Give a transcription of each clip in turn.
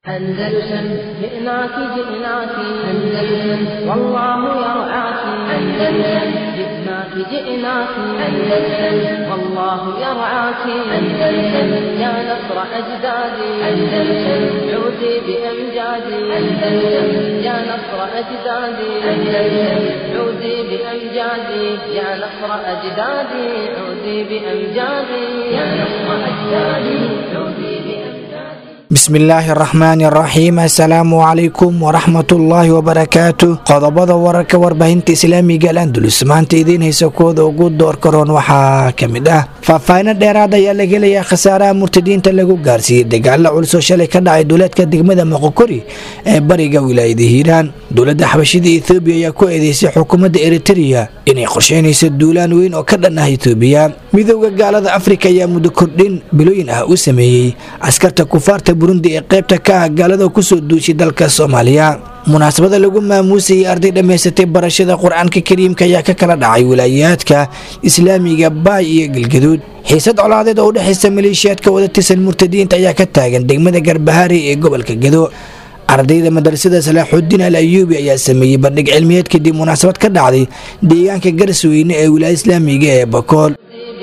أندلسن جئناك جئناك أندلسن والله يرعاك أندلسن جئناك جئناك أندلسن والله يرعاك أندلسن يا نصر أجدادي أندلسن عودي بأمجادي أندلسن يا نصر أجدادي أندلسن عودي بأمجادي يا نصر أجدادي عودي بأمجادي يا نصر أجدادي عودي بأمجادي bismillaahi araxmaani araxiim assalaamu calaykum waraxmatullaahi wabarakaatu qodobada wararka warbaahinta islaamiga alandulus maanta idiin haysa kooda ugu doorka roon waxaa ka mid ah faahfaahino dheeraad ayaa la helayaa khasaaraha murtadiinta lagu gaarsiiyey dagaalo culus oo shalay ka dhacay duuleedka degmada moqokori ee bariga wilaayada hiiraan dowladda xabashida ethoobiya ayaa ku eedeysay xukuumadda eritereya inay qorsheynayso duulaan weyn oo ka dhan ah etoobiya midooda gaalada afrika ayaa muddo kordhin bilooyin ah u sameeyey askarta kufaarta burundi ee qaybta ka ah gaalada kusoo duushay dalka soomaaliya munaasabada lagu maamuusayay arday dhammaysatay barashada qur-aanka kariimka ayaa ka kala dhacay wilaayaadka islaamiga baay iyo galgaduud xiisad colaadeed oo u dhexaysa maleeshiyaadka wada tirsan murtadiinta ayaa ka taagan degmada garbahaari ee gobolka gado ardayda madrasada salaaxudiin al ayuubi ayaa sameeyey bandhig cilmiyeed kadib munaasabad ka dhacday deegaanka garsweyne ee wilaaya islaamiga ee bakool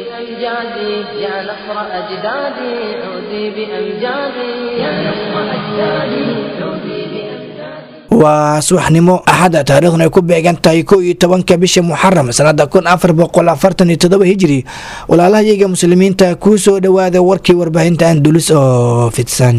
بأمجادي يا نصر أجدادي عودي بأمجادي يا نصر أجدادي عودي بأمجادي waa subaxnimo axada taariikhna ay ku beegan tahay kow iyo tobanka bisha muxaram sanada kun afar boqol afartan iyo todoba hijiri walaalahayaga muslimiinta kuu soo dhowaada warkii warbaahinta andulus oo fidsan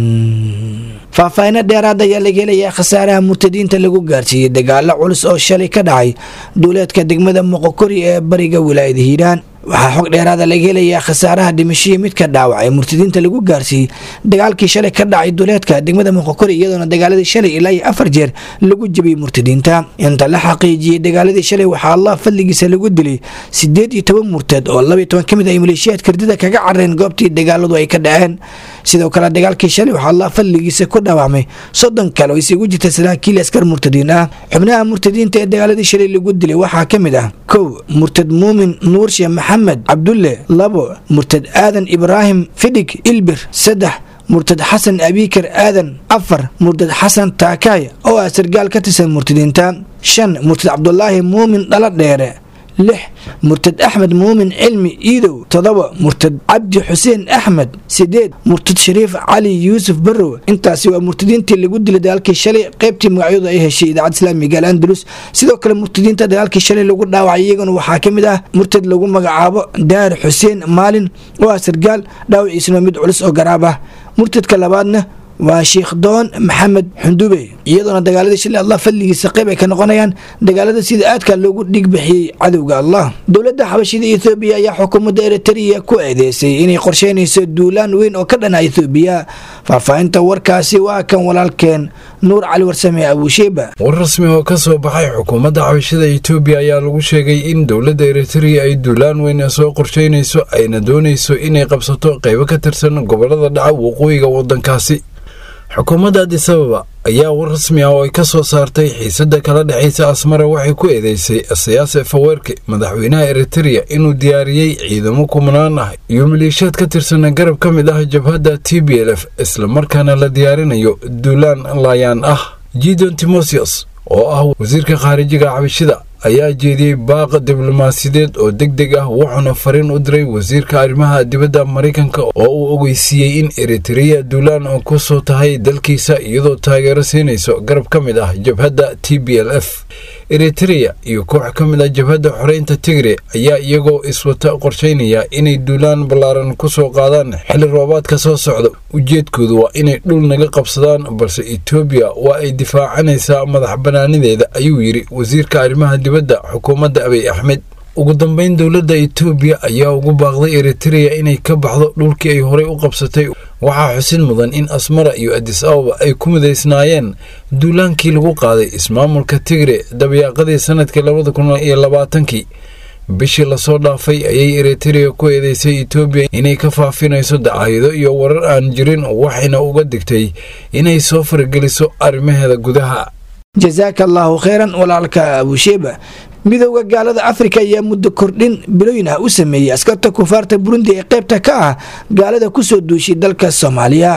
faahfaahino dheeraad ayaa laga helayaa khasaaraha murtadiinta lagu gaarsiiyey dagaalo culus oo shalay ka dhacay duuleedka degmada moqokori ee bariga wilaayada hiiraan waxaa xog dheeraada laga helayaa khasaaraha dhimashihii midka dhaawac ee murtadiinta lagu gaarsiiyey dagaalkii shalay ka dhacay duleedka degmada moqokori iyadoona dagaaladii shalay ilaa iyo afar jeer lagu jebiyey murtadiinta inta la xaqiijiyey dagaaladii shalay waxaa allah fadligiisa lagu dilay sideed iyo toban murtad oo labaiyo toban ka mid ay maleeshiyaad kardida kaga carareen goobtii dagaaladu ay ka dhaceen sidoo kale dagaalkii shalay waxaa allah fadligiisa ku dhawaamay soddon kale oo isigu jirta saraakiil askar murtadiin ah xubnaha murtadiinta ee dagaaladii shalay lagu dilay waxaa ka mid ah kow murtad muumin nuurshe maxamed cabdulle labo murtad aadan ibraahim fidig ilbir saddex murtad xasan abiikar aadan afar murtad xasan taakaay oo ah sargaal ka tirsan murtadiinta shan murtad cabdulaahi muumin dhalo dheere lix murtad axmed muumin cilmi iidow todoba murtad cabdi xuseen axmed sideed murtad shariif cali yuusuf barrow intaasi waa murtadiintii lagu dilay dagaalkii shalay qaybtii magacyadu ay heshay idaacad islaamiga al andalus sidoo kale murtadiinta dagaalkii shalay lagu dhaawacay iyaguna waxaa ka mid ah murtad lagu magacaabo daar xuseen maalin oo ah sargaal dhaawaciisuna mid culus oo garaab ah murtadka labaadna waa sheikh doon maxamed xundube iyadoona dagaaladii shalay allah fadligiisa qayb ay ka noqonayaan dagaalada sida aadka loogu dhigbixiyey cadowga allah dowladda xabashida ethoobiya ayaa xukuumadda eritereya ku eedeysay inay qorsheynayso duulaan weyn oo ka dhana ethoobiya faahfaahinta warkaasi waa kan walaalkeen nuur cali warsame abuusheeba war rasmi oo ka soo baxay xukuumadda xabashada etoobiya ayaa lagu sheegay in dowladda eritereya ay duulaan weyn soo qorsheynayso ayna doonayso inay qabsato qaybo ka tirsan gobolada dhaca waqooyiga waddankaasi xukuumadda adisababa ayaa war rasmi ah oo ay ka soo saartay xiisadda kala dhexaysa asmara waxay ku eedeysay siyaase faweerke madaxweynaha eritereya inuu diyaariyey ciidamo kumnaan ah iyo maleeshiyaad ka tirsan garab ka mid ah jabhadda t b l f islamarkaana la diyaarinayo duulaan laayaan ah gidon timosius oo ah wasiirka khaarijiga xabashida ayaa jeediyey baaq diblomaasiyadeed oo deg deg ah wuxuuna fariin u diray wasiirka arrimaha dibadda maraykanka oo uu ogeysiiyey in eritereya duulaan ku soo tahay dalkiisa iyadoo taageero siinayso garab ka mid ah jabhadda t b l f eritereya iyo koox ka mid ah jabhadda xoreynta tigre ayaa iyagoo iswata qorsheynaya inay duulaan ballaaran ku soo qaadaan xilli roobaadka soo socda ujeedkoodu waa inay dhul naga qabsadaan balse etoobiya waa ay difaacanaysaa madax bannaanideeda ayuu yidhi wasiirka arrimaha dibadda xukuumadda abiy axmed ugu dambeyn dowladda etoobiya ayaa ugu baaqday eritereya inay ka baxdo dhulkii ay horey u qabsatay waxaa xusin mudan in asmara iyo adis ababa ay ku midaysnaayeen duulaankii lagu qaaday ismaamulka tigre dabayaaqadii sanadkii labada kun iyo labaatankii bishii lasoo dhaafay ayay eritereya ku eedeysay etoobiya inay ka faafinayso dacaayado iyo warar aan jirin waxayna uga digtay inay soo fargeliso arrimaheeda gudaha jasaaka allaahu kheyran walaalka abuusheeba midowda gaalada afrika ayaa muddo kordhin bilooyin ah u sameeyey askarta kufaarta burundi ee qaybta ka ah gaalada kusoo duushay dalka soomaaliya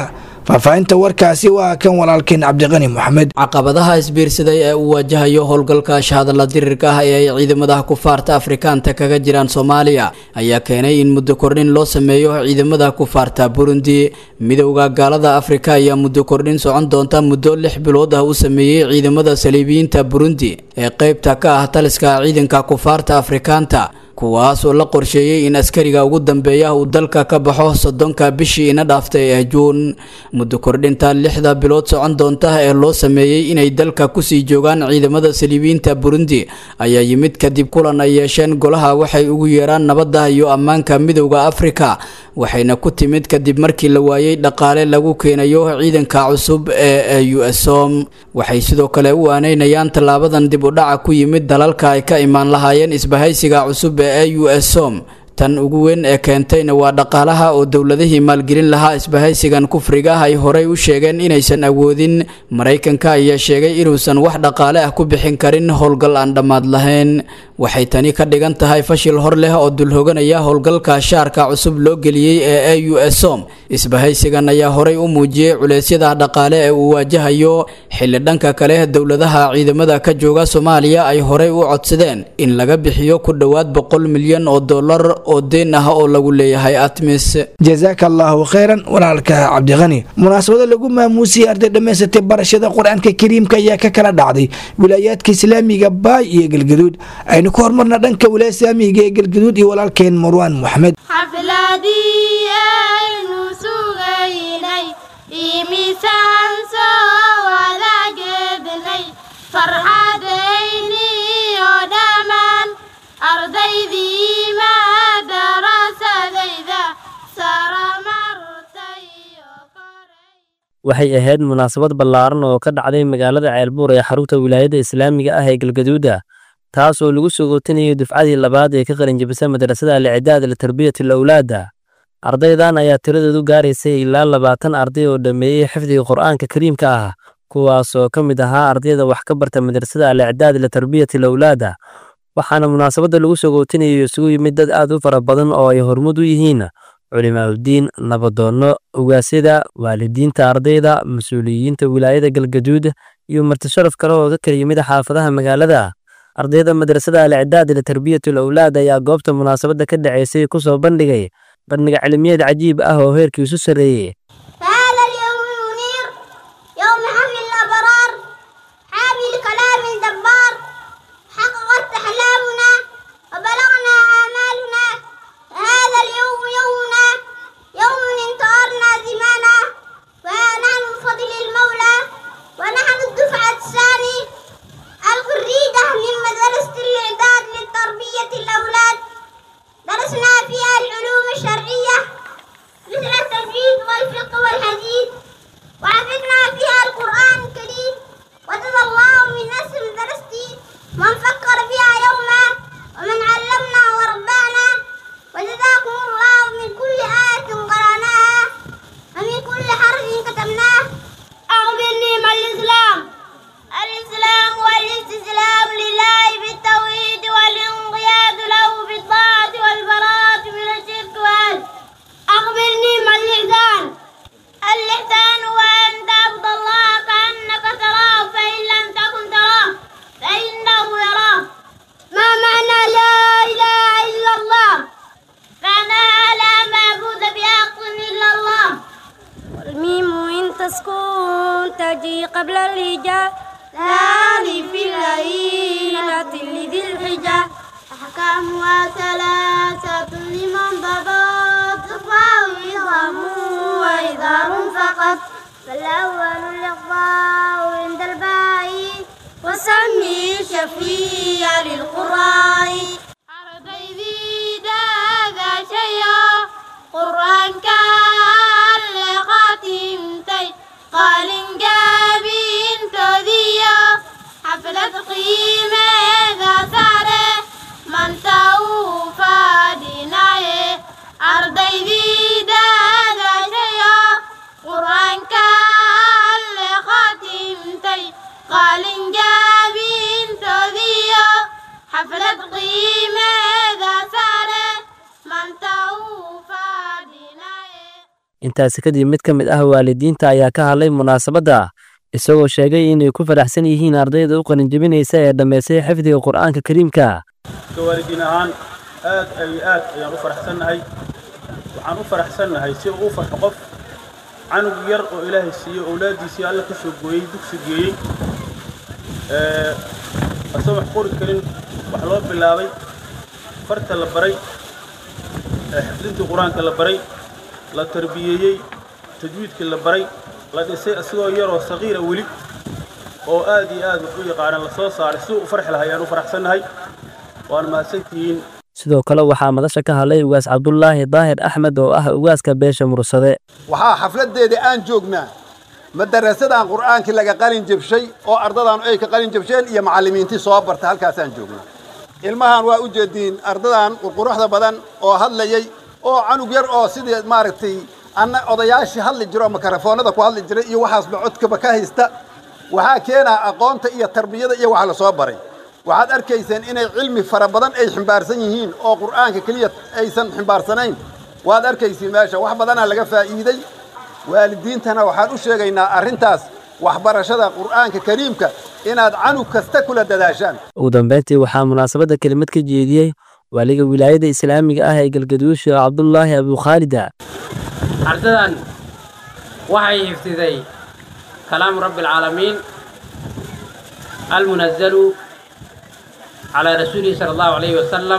faahfaahinta warkaasi waa kan walaalkeen cabdiqani moxamed caqabadaha isbiirsaday ee uu wajahayo howlgalka shahadala dirirka ah ee ay ciidamada kufaarta afrikaanta kaga jiraan soomaaliya ayaa keenay in muddo kordhin loo sameeyo ciidamada kufaarta burundi midowda gaalada afrika ayaa muddo kordhin socon doonta muddo lix bilood ah u sameeyey ciidamada saliibiyiinta burundi ee qeybta ka ah taliska ciidanka kufaarta afrikaanta kuwaas oo la qorsheeyey in askariga ugu dambeeya uu dalka ka baxo soddonka bishii ina dhaaftay ee juun muddo kordhinta lixda bilood socon doonta ee loo sameeyey inay dalka kusii joogaan ciidamada saliibiyiinta burundi ayaa yimid kadib kulan ay yeesheen golaha waxay ugu yeeraan nabadda iyo ammaanka midowda afrika waxayna ku timid kadib markii la waayey dhaqaale lagu keenayo ciidanka cusub ee u s som waxay sidoo kale u aaneynayaan tallaabadan dib u dhaca ku yimid dalalka ay ka imaan lahaayeen isbahaysiga cusub ee u s som tan ugu weyn ee keentayna waa dhaqaalaha oo dowladihii maalgelin lahaa isbahaysigan kufriga ah ay horey u sheegeen inaysan awoodin maraykanka ayaa sheegay inuusan wax dhaqaale ah ku bixin karin howlgal aan dhammaad lahayn waxay tani ka dhigan tahay fashil hor leh oo dulhoganaya howlgalka shaarka cusub loo geliyey ee a u s som isbahaysigan ayaa horey u muujiyey culeysyada dhaqaale ee uu waajahayo xilli dhanka kale dowladaha ciidamada ka jooga soomaaliya ay horey u codsadeen in laga bixiyo ku dhowaad boqol milyan oo dollar oo deen ah oo lagu leeyahay atmis jazaaka allaahu kheyran walaalka cabdiqani munaasabado lagu maamuusiyey arday dhammaysatay barashada qur-aanka kariimka ayaa ka kala dhacday wilaayaadka islaamiga baay iyo galgaduud aynu ku hormarna dhanka wilaaya islaamiga ee galgaduud iyo walaalkeen marwaan moxamed xafladii aynu sugaynay imisaan soo wadaagednay farxadayni oo dhammaan ardaydii madarasadayda saramartay waxay ahayd munaasabad ballaaran oo ka dhacday magaalada ceelbuur ee xarunta wilaayadda islaamiga ah ee galgaduuda taas oo lagu soo gootinayo dufcadii labaad ee ka qalinjabisay madrasada alicidaad litarbiyati alawlaada ardaydan ayaa tiradoodu gaaraysay ilaa labaatan arday oo dhammeeyey xifdiga qur'aanka kariimka ah kuwaas oo ka mid ahaa ardayda wax ka barta madrasada alicidaad litarbiyati alawlaada waxaana munaasabadda lagu soo gootinayo isugu yimid dad aad u fara badan oo ay hormud u yihiin culimaauddiin nabadoonno ogaasyada waalidiinta ardayda mas-uuliyiinta wilaayada galgaduud iyo martisharaf kale oo ka kala yimid xaafadaha magaalada ardayda madrasada alicidaad litarbiyati alawlaad ayaa goobta munaasabadda ka dhaceysay ku soo bandhigay bandhiga cilmiyeed cajiib ah oo heerkiisu sarreeyey هذا اليوم المنير يوم حمل الأبرار حامل كلام الجبار حققت أحلامنا وبلغنا آمالنا هذا اليوم يومنا يوم انتصرنا زمانا ونحن بفضل المولى ونحن الدفعة الثاني الخريجة من مدرسة الإعداد لتربية الأولاد درسنا فيها العلوم الشرعية مثل التجويد والفقه والحديث وحفظنا فيها القرآن الكريم وجزى الله من نسل درستي من فكر فيها يوما ومن علمنا وربانا وجزاكم الله من كل آية قرأناها ومن كل حرف كتبناه أخبرني ما الإسلام الإسلام والاستسلام لله بالتوحيد والانقياد له بالطاعة والبراءة من الشرك والأهل أخبرني ما الإحسان الإحسان هو أن تعبد الله كأنك تراه فإن لم تكن تراه فإنه يراك ما معنى لا إله إلا الله معناها لا معبود بحق إلا الله والميم إن تسكن تجي قبل الهجاء هذه في العينة لذي الحجة أحكامها ثلاثة لمن ضبط فإضام وإظهار فقط فالأول الإخفاء عند الباء وسمي شفيع للقراء أرضي هذا شيئا قرآن كان لخاتمتي قال جابين تذيا حفلة قيمة ذا ساره من توفى ديناي أرضي ذي هذا شيئا قرآن كان لخاتمتي قال جابين تذيا حفلة قيمة ذا ساره من توفى ديناي intaasi kadib mid ka mid ah waalidiinta ayaa ka hadlay munaasabadda isagoo sheegay inay ku faraxsan yihiin ardayda u qalinjebinaysa ee dhammaystay xifdiga qur'aanka kariimka waalidiin ahaan aad ay aad ayaan u faraxsannahay waxaan u faraxsannahay si uu farxo qof canug yar oo ilaahay siiyo owlaaddiisii alla ka soo gooyey dugsi geeyey asoo wax qori karin wax loo bilaabay farta la baray xifdintii qur-aanka la baray la tarbiyeeyey tajwiidkii la baray la dhisay asigoo yaroo saqiira weli oo aad iyo aad wax u yaqaana la soo saaray si u farxi lahaa ayaan u faraxsannahay waana mahadsantihiin sidoo kale waxaa madasha ka hadlay ugaas cabdulaahi daahir axmed oo ah ugaaska beesha mursade waxaa xafladdeeda aan joognaa madarasadan qur'aankii laga qalin jebshay oo ardadan ay ka qalin jebsheen iyo macallimiintii soo barta halkaasaan joognaa ilmahan waa u jeediin ardadan qurquruxda badan oo hadlayay oo canug yar oo sidii maaragtay anna odayaashii hadli jiro oo makarafoonada ku hadli jiray iyo waxaasba codkaba ka haysta waxaa keenaa aqoonta iyo tarbiyada iyo waxa la soo baray waxaad arkayseen inay cilmi fara badan ay ximbaarsan yihiin oo qur'aanka keliya aysan ximbaarsanayn waad arkaysiin meesha wax badanaa laga faa'iiday waalidiintana waxaan u sheegaynaa arrintaas waxbarashada qur'aanka kariimka inaad canug kasta kula dadaashaan ugu dambeyntii waxaa munaasabadda kelimad ka jeediyey waaliga wilaayada islaamiga ah ee galgaduud sheekh cabdulaahi abukhaalida ardadan waxay hifdiday kalaamu rabbi alcaalamiin almunazalu calaa rasuulihi sala allahu calayhi wasalam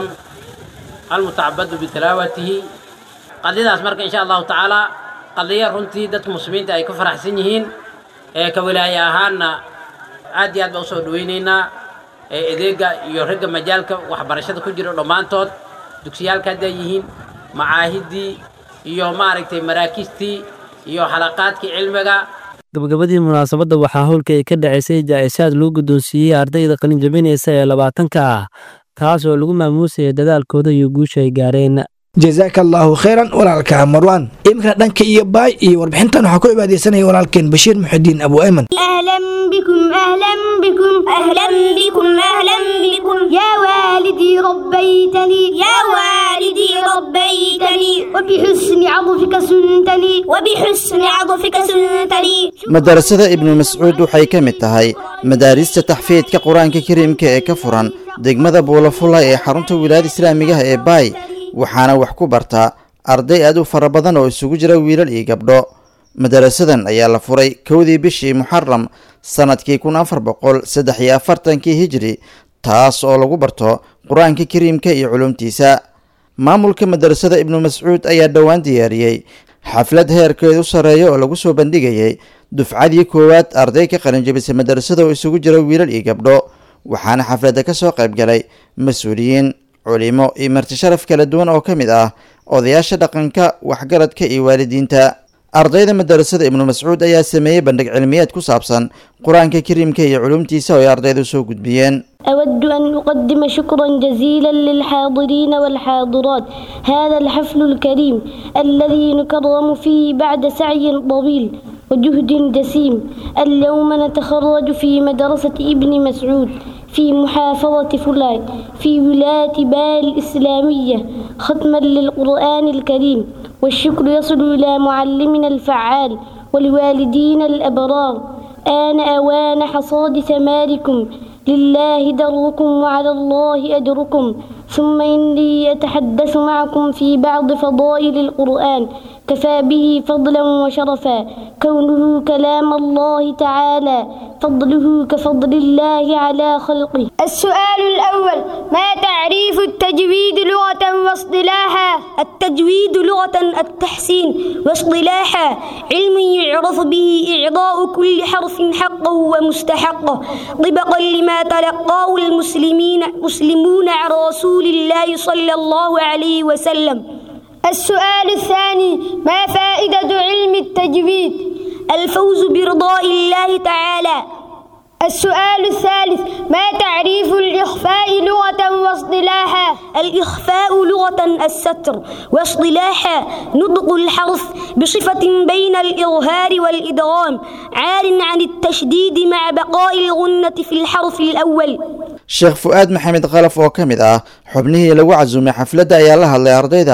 almutacabadu bitalaawatihi qadiyadaas marka insha allahu tacaala qadiya runtii dadka muslimiinta ay ku faraxsan yihiin ee ka wilaaye ahaanna aad iyo aad baa usoo dhawaynaynaa ee edeega iyo ragga majaalka waxbarashada ku jira dhammaantood dugsiyaalka hadday yihiin macaahiddii iyo maaragtay maraakiistii iyo xalaqaadkii cilmiga gabagabadii munaasabadda waxaa howlka ay ka dhacaysay jaa'isaad lagu guddoonsiiyey ardayda qalin jabinaysa ee labaatanka ah kaas oo lagu maamuusaya dadaalkooda iyo guusha ay gaareen jazaaka allaahu khayran walaalka marwaan iminkana dhanka iyo baay iyo warbixintan waxaa ku cibaadeysanaya walaalkeen bashiir muxudiin abu ayman أهلا بكم أهلا بكم أهلا بكم أهلا بكم يا والدي ربيتني يا والدي ربيتني وبحسن عطفك سنتني وبحسن عطفك سنتني madarasada ibnu mascuud waxay ka mid tahay madaarista taxfiidka qur-aanka kariimka ee ka furan degmada buulafula ee xarunta wilaayada islaamigaha ee baay waxaana wax ku bartaa arday aad u fara badan oo isugu jira wiilal iyo gabdho madarasadan ayaa la furay kowdii bishii muxaram sannadkii kun afar boqol saddex iyo afartankii hijri taas oo lagu barto qur-aanka kariimka iyo culumtiisa maamulka madarasada ibnu mascuud ayaa dhowaan diyaariyey xaflad heerkeedu sarreeya oo lagu soo bandhigayay dufcadii koowaad arday ka qalinjabisay madarasada oo isugu jira wiilal iyo gabdho waxaana xafladda ka soo qayb galay mas-uuliyiin culimo iyo marti sharaf kala duwan oo ka mid ah odayaasha dhaqanka waxgaradka iyo waalidiinta ardayda madarasada ibnu mascuud ayaa sameeyey bandhig cilmiyeed ku saabsan qur-aanka kariimka iyo culumtiisa oo ay ardaydu soo gudbiyeen أود أن أقدم شكرا جزيلا للحاضرين والحاضرات هذا الحفل الكريم الذي نكرم فيه بعد سعي طويل وجهد جسيم اليوم نتخرج في مدرسة ابن مسعود في محافظة فلان في ولاية بال الإسلامية ختما للقرآن الكريم والشكر يصل إلى معلمنا الفعال والوالدين الأبرار آن أوان حصاد ثماركم لله دركم وعلى الله أجركم ثم إني أتحدث معكم في بعض فضائل القرآن كفى به فضلا وشرفا كونه كلام الله تعالى فضله كفضل الله على خلقه السؤال الأول ما تعريف التجويد لغة واصطلاحا التجويد لغة التحسين واصطلاحا علم يعرف به إعضاء كل حرف حقه ومستحقه طبقا لما تلقاه المسلمين مسلمون عن رسول الله صلى الله عليه وسلم السؤال الثاني ما فائدة علم التجويد الفوز برضاء الله تعالى السؤال الثالث ما تعريف الإخفاء لغة واصطلاحا الإخفاء لغة الستر واصطلاحا نطق الحرف بصفة بين الإظهار والإدغام عار عن التشديد مع بقاء الغنة في الحرف الأول sheekh fu-aad maxamed khalaf oo ka mid ah xubnihii lagu casuumay xafladda ayaa la hadlay ardayda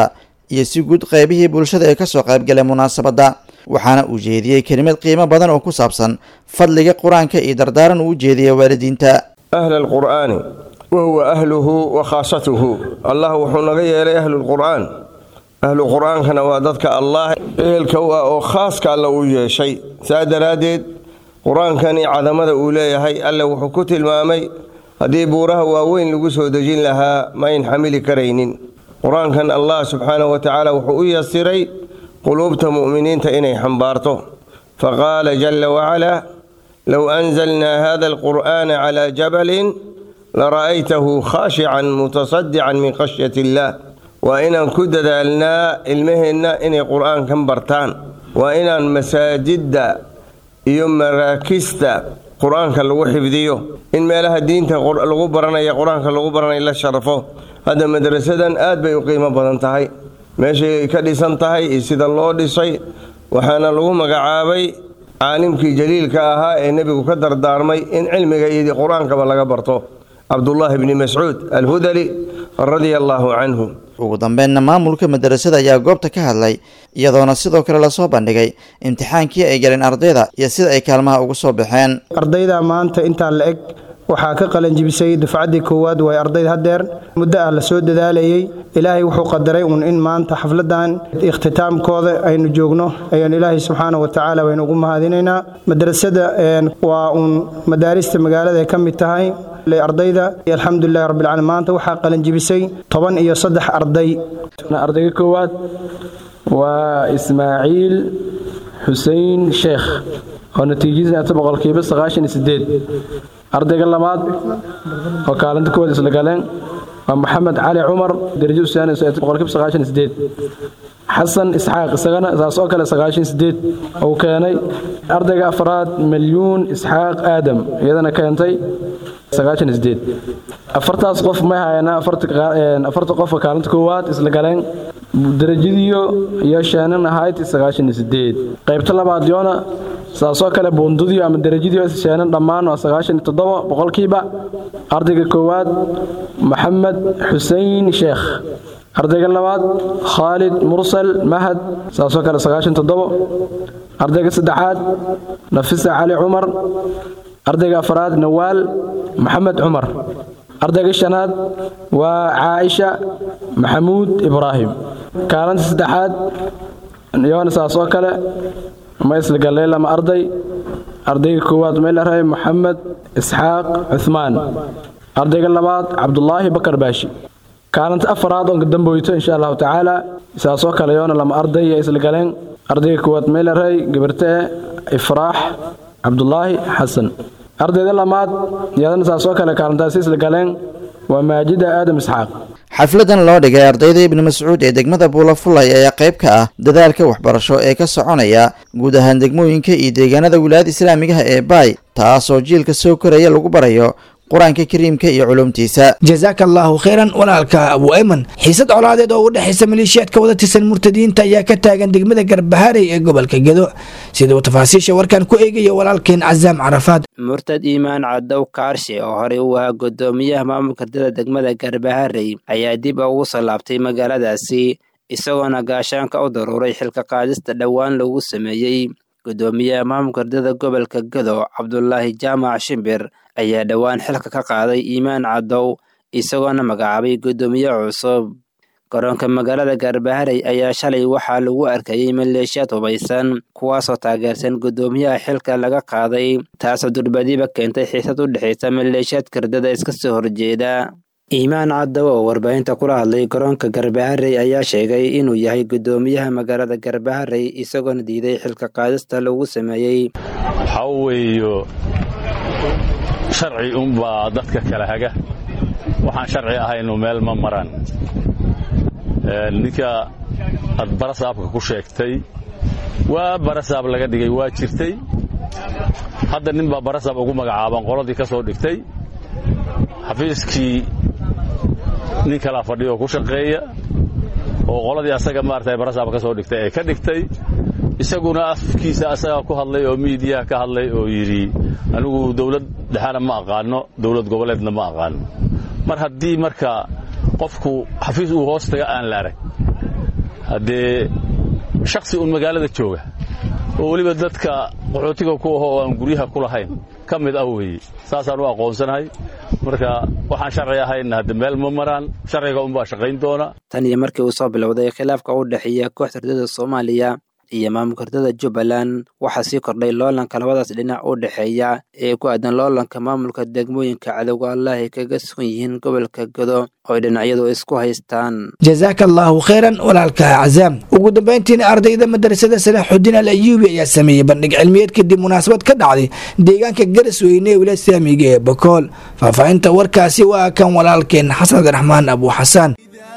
iyo si guud qaybihii bulshada ee kasoo qaybgalay munaasabadda waxaana uu jeediyey kelimad qiimo badan oo ku saabsan fadliga qur-aanka iyo dardaaran uu u jeediyay waalidiinta ahla alqur'aani wa huwa ahluhu wa khaasatuhu allah wuxuu naga yeelay ahlulqur'aan ahlu qur-aankana waa dadka allah ehelka u ah oo khaaska alla uu yeeshay saa daraaddeed qur-aankani cadamada uu leeyahay alle wuxuu ku tilmaamay haddii buuraha waaweyn lagu soo dejin lahaa ma ayn xamili karaynin qur-aankan allah subxaanahu wa tacaala wuxuu u yasiray quluubta mu'miniinta inay xambaarto faqaala jalla wacalaa low anzalnaa hada alqur'aana calaa jabalin lara'aytahu khaashican mutasadican min khashyat illaah waa inaan ku dadaalnaa ilmaheenna inay qur'aankan bartaan waa inaan masaajidda iyo maraakista qur-aanka lagu xifdiyo in meelaha diinta lagu baranaya qur-aanka lagu baranaya la sharafo hadda madrasadan aad bay u qiimo badan tahay meeshay ka dhisan tahay iyo sida loo dhisay waxaana lagu magacaabay caalimkii jaliilka ahaa ee nebigu ka dardaarmay in cilmiga iyo qur-aankaba laga barto cabdullaahi bni mascuud alhudali radia allaahu canhu ugu dambeynna maamulka madarasada ayaa goobta ka hadlay iyadoona sidoo kale lasoo bandhigay imtixaankii ay galeen ardayda iyo sida ay kaalmaha ugu soo baxeen ardayda maanta intaa la eg waxaa ka qalanjibisay dufcaddii koowaad way ardayd haddeer muddo ah la soo dadaalayey ilaahay wuxuu qadaray uun in maanta xafladan ikhtitaamkooda aynu joogno ayaan ilaahay subxaana wa tacaala waynu ugu mahadinaynaa madrasada waa uun madaarista magaalada ay ka mid tahay ardayda alxamdulilahi rabbilcaalamiin maanta waxaa qalanjibisay toban iyo saddex arday ardayga koowaad waa ismaaciil xusein sheekh oo natiijadiisa boqolkiiba sagaashan iyo sideed ardayga labaad oo kaalinta koowaad isla galeen waa maxamed cali cumar darajo usaanayso boqolkiiba sagaashan iyo sideed xasan isxaaq isagana saas oo kale sagaashan sideed uu keenay ardayga afraad milyuun isxaaq aadam iyadana keentay sagaashan sideed afartaas qof may hayana afarta qofka kaalinta koowaad isla galeen darajadiyo iyo sheenan ahayd sagaashan sideed qaybta labaad yoona saasoo kale buundadiyo ama darajadiyo sheenan dhammaan waa sagaashan iyo toddoba boqolkiiba ardayga koowaad maxamed xusein sheekh ardayga labaad khaalid mursal mahad saasoo kale sagaashan toddobo ardayga saddexaad nafisa cali cumar ardayga afraad nawaal maxamed cumar ardayga shanaad waa caaisha maxamuud ibraahim kaalinta saddexaad yoona saas oo kale ma isla gallay lama arday ardayga koowaad meelarahay maxamed isxaaq cuhmaan ardayga labaad cabdulaahi bakar baashi kaalinta afaraad oon kadamboyto insha allahu tacaala saasoo kale yoona lama arday iyo isla galeen ardayga koowaad meelarahay gabartee ifraax cabdulaahi xasan ardayda lamaad iyadana saasoo kale kaalintaasi isla galeen waa maajida aadam isxaaq xafladan loo dhigay ardayda ibni mascuud ee degmada buulafulay ayaa qayb ka ah dadaalka waxbarasho ee ka soconaya guud ahaan degmooyinka iyo deegaanada wilaayada islaamigaha ee baay taasoo jiilka soo koraya lagu barayo qur-aanka kariimka iyo culumtiisa jazaaka allaahu khayran walaalka abu ayman xiisad colaadeed oo u dhexaysa maleeshiyaadka wada tirsan murtadiinta ayaa ka taagan degmada garbaharey ee gobolka gedo sida uu tafaasiisha warkan ku eegaya walaalkeen casaam carafaad murtad iimaan cadow kaarshe oo horey u ahaa gudoomiyaha maamulka dada degmada garbaharey ayaa dib ugu soo laabtay magaaladaasi isagoona gaashaanka u daruuray xilka qaadista dhowaan lagu sameeyey gudoomiyaha maamulka dada gobolka gedo cabdulaahi jaamac shimbir ayaa dhowaan xilka ka qaaday iimaan cadow isagoona magacaabay gudoomiye cusub garoonka magaalada gaarbaharey ayaa shalay waxaa lagu arkayey maleeshiyaad hubaysan kuwaasoo taageersan gudoomiyaha xilka laga qaaday taasoo durbadiiba keentay xiisad u dhexaysa maleeshiyaad kardada iska soo horjeeda iimaan cadow oo warbaahinta kula hadlay garoonka garbaharey ayaa sheegay inuu yahay gudoomiyaha magaalada garbaharey isagoona diiday xilka qaadista lagu sameeyey sharci unbaa dadka kala haga waxaan sharci ahaynu meel ma maraan ninka aad barasaabka ku sheegtay waa barasaab laga dhigay waa jirtay hadda nin baa barasaab ugu magacaaban qoladii ka soo dhigtay xafiiskii nin kalaa fadhiyo ku shaqeeya oo qoladii asaga maarata barasaab ka soo dhigtay ee ka dhigtay isaguna afkiisa asagaa ku hadlay oo miidiyaha ka hadlay oo yidhi anigu dawlad dhexana ma aqaano dawlad goboleedna ma aqaano mar haddii marka qofku xafiis uu hoos taga aan la arag haddee shaksi uun magaalada jooga oo weliba dadka qaxootiga ku aho oo aan guryaha ku lahayn ka mid ah weeye saasaan u aqoonsanahay marka waxaan sharci ahaynna hadde meel ma maraan sharciga unbaa shaqayn doona tan iyo markii uu soo bilowday khilaafka u dhexeeya kooxda hurdada soomaaliya iyo maamulka hurdada jubbaland waxaa sii kordhay loolanka labadaas dhinac u dhexeeya ee ku aadan loolanka maamulka degmooyinka cadowga allah ay kaga sugan yihiin gobolka godo oo ay dhinacyadu isku haystaan jazaaka allaahu khayran walaalka cazaam ugu dambayntiina ardayda madrasada salaaxudiin al ayuubi ayaa sameeyey bandhig cilmiyeed kadib munaasabad ka dhacday deegaanka garasweyne ee wilaad saamiga ee bakool faahfaahinta warkaasi waa kan walaalkeen xasan abdiraxmaan abu xasaan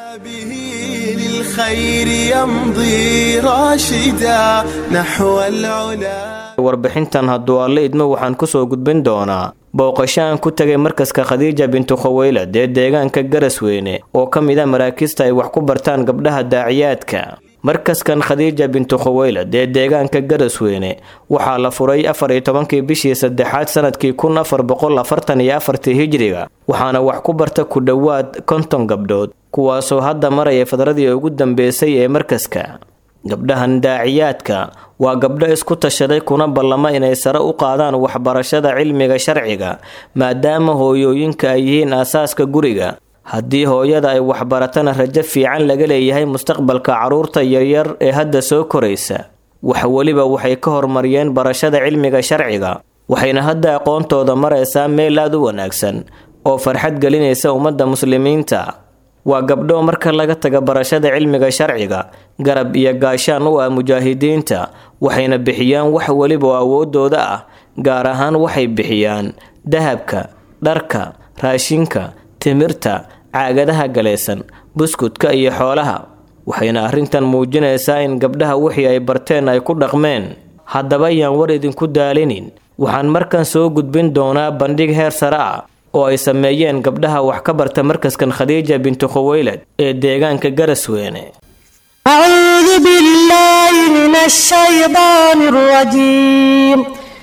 للخير يمضي راشدا نحو العلا warbixintan hadduu alle idmo waxaan ku soo gudbin doonaa booqasho aan ku tegay markaska khadiija bintu khaweylad ee deegaanka garasweyne oo ka mid a maraakiista ay wax ku bartaan gabdhaha daaciyaadka markaskan khadiija bintu khaweylad ee deegaanka garasweyne waxaa la furay afar iyo tobankii bishii saddexaad sanadkii kun afar boqol afartan iyo afartii hijiriga waxaana wax ku barta ku dhowaad konton gabdhood kuwaasoo hadda maraya fadradii ugu dambeysay ee markaska gabdhahan daaciyaadka waa gabdho isku tashaday kuna ballama inay sare u qaadaan waxbarashada cilmiga sharciga maadaama hooyooyinka ay yihiin aasaaska guriga haddii hooyada ay waxbaratana rajo fiican laga leeyahay mustaqbalka carruurta yaryar ee hadda soo koraysa wax weliba waxay ka horumariyeen barashada cilmiga sharciga waxayna hadda aqoontooda maraysaa meel aad u wanaagsan oo farxad gelinaysa ummadda muslimiinta waa gabdho marka laga taga barashada cilmiga sharciga garab iyo gaashaan u ah mujaahidiinta waxayna bixiyaan wax weliba oo awoodooda ah gaar ahaan waxay bixiyaan dahabka dharka raashinka timirta caagadaha galaysan buskudka iyo xoolaha waxayna arrintan muujinaysaa in gabdhaha wixii ay barteen ay ku dhaqmeen haddaba yaan war idinku daalinin waxaan markan soo gudbin doonaa bandhig heer sare ah oo ay sameeyeen gabdhaha wax ka barta markaskan khadiija bintu khaweylad ee deegaanka garasweyne أعوذ بالله من الشيطان الرجيم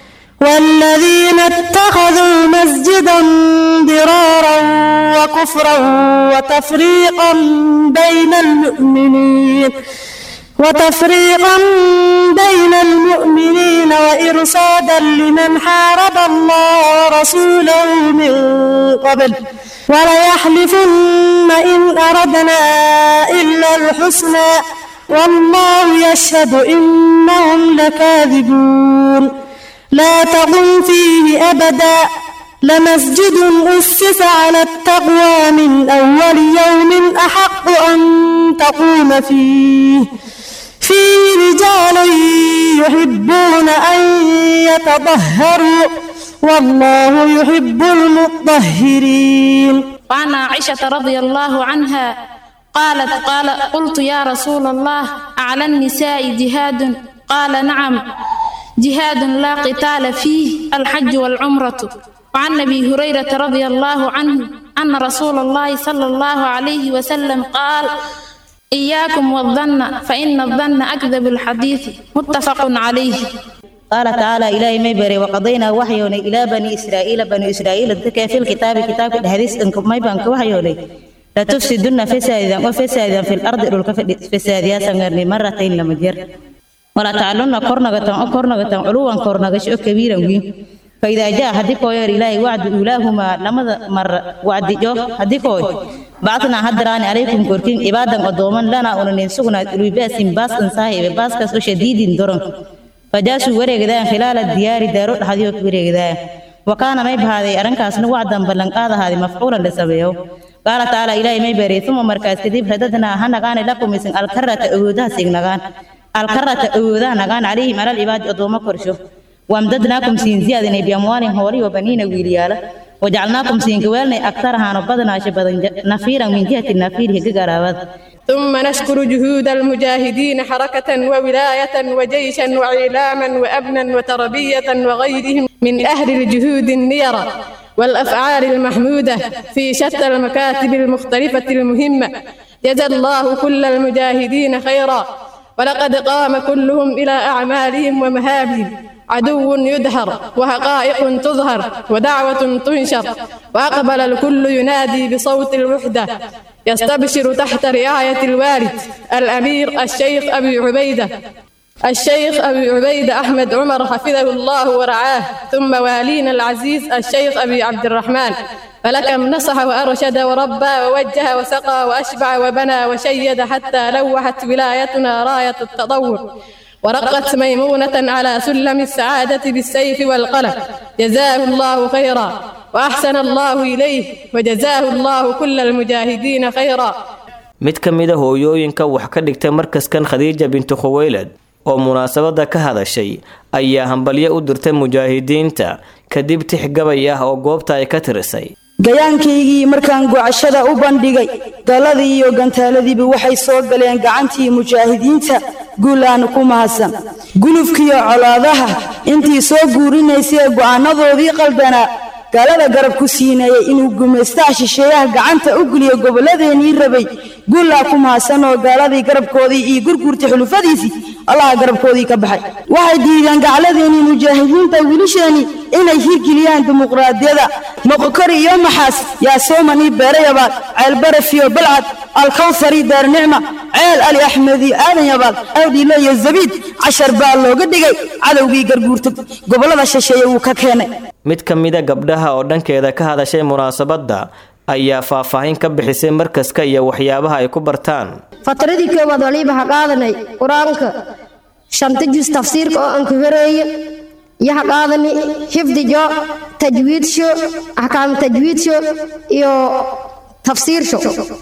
والذين اتخذوا مسجدا ضرارا وكفرا وتفريقا بين المؤمنين وتفريقا بين المؤمنين وإرصادا لمن حارب الله ورسوله من قبل وليحلفن إن أردنا إلا الحسنى والله يشهد إنهم لكاذبون لا تقم فيه أبدا لمسجد أسس على التقوى من أول يوم أحق أن تقوم فيه فيه رجال يحبون أن يتطهروا والله يحب المطهرين وعن عائشة رضي الله عنها قالت قال قلت يا رسول الله على النساء جهاد قال نعم جهاد لا قتال فيه الحج والعمرة وعن أبي هريرة رضي الله عنه أن رسول الله صلى الله عليه وسلم قال إياكم والظن فإن الظن أكذب الحديث متفق عليه قال تعالى إلهي ما بري وقضينا وحيوني إلى بني إسرائيل بني إسرائيل ذكى في الكتاب كتاب الحديث إنكم ما يبانك وحيوني لا تفسدن فسادا وفسادا في الأرض فسادا سنغرني مرتين لما جر ولا تعلن كورنغة كورنغة علوا كورنغة شو كبيرا وين فإذا جاء هديكو يا إلهي وعد أولاهما لما مر وعد جو هديكو بعثنا هدران عليكم كوركين عبادا قدوما لنا ونن سغنا لباس باس صاحب باس كسو شديد درن فجاسوا وريغدان خلال الديار دارو حديو وريغدان وكان ما بهذه أرنكاسنا وعدا بلن قاد هذه مفعولا لسبيو قال تعالى إلهي ما بري ثم مركز كذب رددنا هنغان لكم من الكرة أودها سيغنغان الكرة أودها نغان عليهم على العباد أدوما كرشو وامددناكم سين زيادة بأموال هوري وبنين ويليالا وجعلناكم سين قوالنا أكثر هانو بدنا شبدا نفيرا من جهة النفير هي قرابات ثم نشكر جهود المجاهدين حركة وولاية وجيشا وإعلاما وأبنا وتربية وغيرهم من أهل الجهود النيرة والأفعال المحمودة في شتى المكاتب المختلفة المهمة جزى الله كل المجاهدين خيرا ولقد قام كلهم إلى أعمالهم ومهابهم عدو يدهر وحقائق تظهر ودعوة تنشر وأقبل الكل ينادي بصوت الوحدة يستبشر تحت رعاية الوالد الأمير الشيخ أبي عبيدة الشيخ أبي عبيدة أحمد عمر حفظه الله ورعاه ثم والينا العزيز الشيخ أبي عبد الرحمن فلكم نصح وأرشد وربى ووجه وسقى وأشبع وبنى وشيد حتى لوحت ولايتنا راية التطور ورقت ميمونة على سلم السعادة بالسيف والقلم جزاه الله خيرا وأحسن الله إليه وجزاه الله كل المجاهدين خيرا mid ka mid a hooyooyinka wax ka dhigtay markaskan khadiija bintu khuweylad oo munaasabada ka hadashay ayaa hambalyo u dirtay mujaahidiinta kadib tix gabay ah oo goobta ay ka tirisay gayaankaygii markaan gocashada u bandhigay galadii iyo gantaaladiiba waxay soo galeen gacantii mujaahidiinta guul aanu ku mahadsan gulufkiiyo colaadaha intii soo guurinaysay go'aanadoodii qaldanaa gaalada garab ku siinayay inuu gumaystaha shisheeyaha gacanta u geliyo gobolladeenii rabay guullaa ku mahadsan oo gaaladii garabkoodii iyo gurgurta xulufadiisii allaha garabkoodii ka baxay waxay diideen gacladeenii mujaahidiinta wiilisheenii inay hirgeliyaan dimuqraadiyada moqokori iyo maxaas yaa soomanii beerayabaad ceelbarafiyo balcad alkawsari daarnicma ceel ali axmedi aadan yabaad awdhiilo iyo zabiid cashar baa looga dhigay cadowgii garguurta gobollada shisheeye wuu ka keenay mid ka mida gabdhaha oo dhankeeda ka hadashay munaasabadda ayaa faahfaahin ka bixisay markaska iyo waxyaabaha ay ku bartaan fatradii koowaad waliba ha qaadanay qur-aanka shanta jus tafsiirka oo aan ku horeeye iyo ha qaadani xifdijo tajwiidsho axkaam tajwiidsho iyo tafsiirsho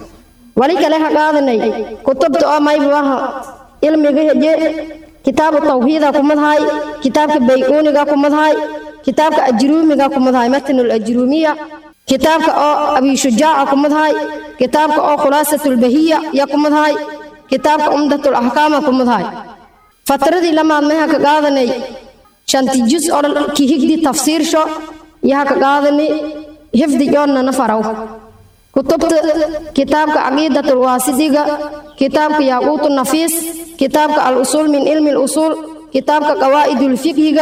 wali kale ha qaadanay kutubta oo maybaha ilmiga heje kitaabu tawxiida kumadhaay kitaabka bayuuniga kumadhaay kitaabka ajruumiga kumadhaay matnul ajruumiya kitaabka oo abishujaaca kumadhaay kitaabka oo khulaasatulbahiya ya kumadhaay kitaabka umdatul axkaama kumadhaay fatradii lamaad may ha ka qaadanay shanti jus oo dhan ki higdi tafsiirsho iyo ha ka qaadani hifdi joonna na faraw kutubta kitaabka caqiidatul waasidiga kitaabka yaaquutu nafiis kitaabka al usuul min ilmi lusuul kitaabka qawaa'idul fiqhiga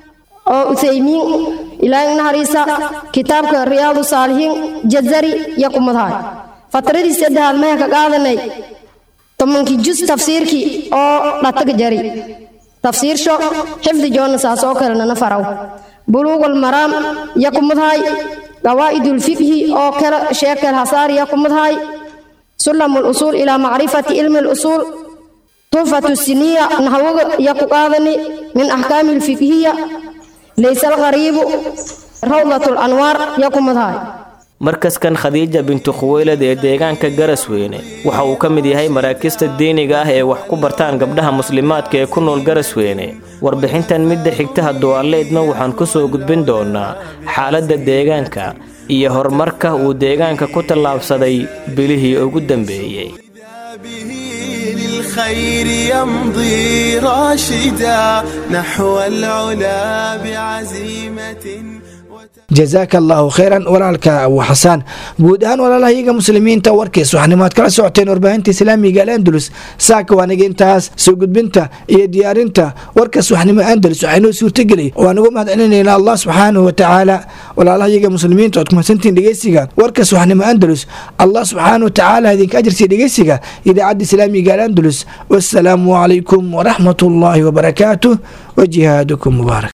oo uthaymiin ilaahay nahariisa kitaabka riyaadu saalihiin jazari iyo kumadhaay fatradii saddexaad maya ka qaadanay tobankii jus tafsiirkii oo dhataga jari tafsiirsho xifdi joonna saas oo kalena na faraw buluugul maraam iyo kumadhaay qawaa'idul fiqhi oo kala sheekal hasaari iyo kumadhaay sulamul usuul ilaa macrifati ilmi lusuul tuhfatu siniya naxwaga iyo ku qaadani min axkaami lfiqhiya laysa alqariibu rawdatul anwaar iyo kumadhaay markaskan khadiija bintu khuweylad ee deegaanka garasweyne waxa uu ka mid yahay maraakista diiniga ah ee wax ku bartaan gabdhaha muslimaadka ee ku nool garasweyne warbixintan midda xigta haduwaaleedna waxaan ku soo gudbin doonaa xaaladda deegaanka iyo horumarka uu deegaanka ku tallaabsaday bilihii ugu dambeeyey للخير يمضي راشدا نحو العلا بعزيمة jazaaka allaahu khayran walaalka abu xasaan guud ahaan walaalahayaga muslimiinta warkiis waxanimaad kala socoteen warbaahinta islaamiga alendulus saaka waaniga intaas soo gudbinta iyo diyaarinta warkaas waxnimo andalus waxaynoo suurtageli waan ugu mahad celinaynaa allah subxaanahu watacaala walaalahayaga muslimiinta ood kumadsantiin dhegeysiga warkaas waxnimo andalus allah subxaanahu watacaala idinka ajarsiya dhegeysiga idaacadda islaamiga alendulus wassalaamu calaykum waraxmat ullaahi wabarakaatuh wajihaadukum mubaarak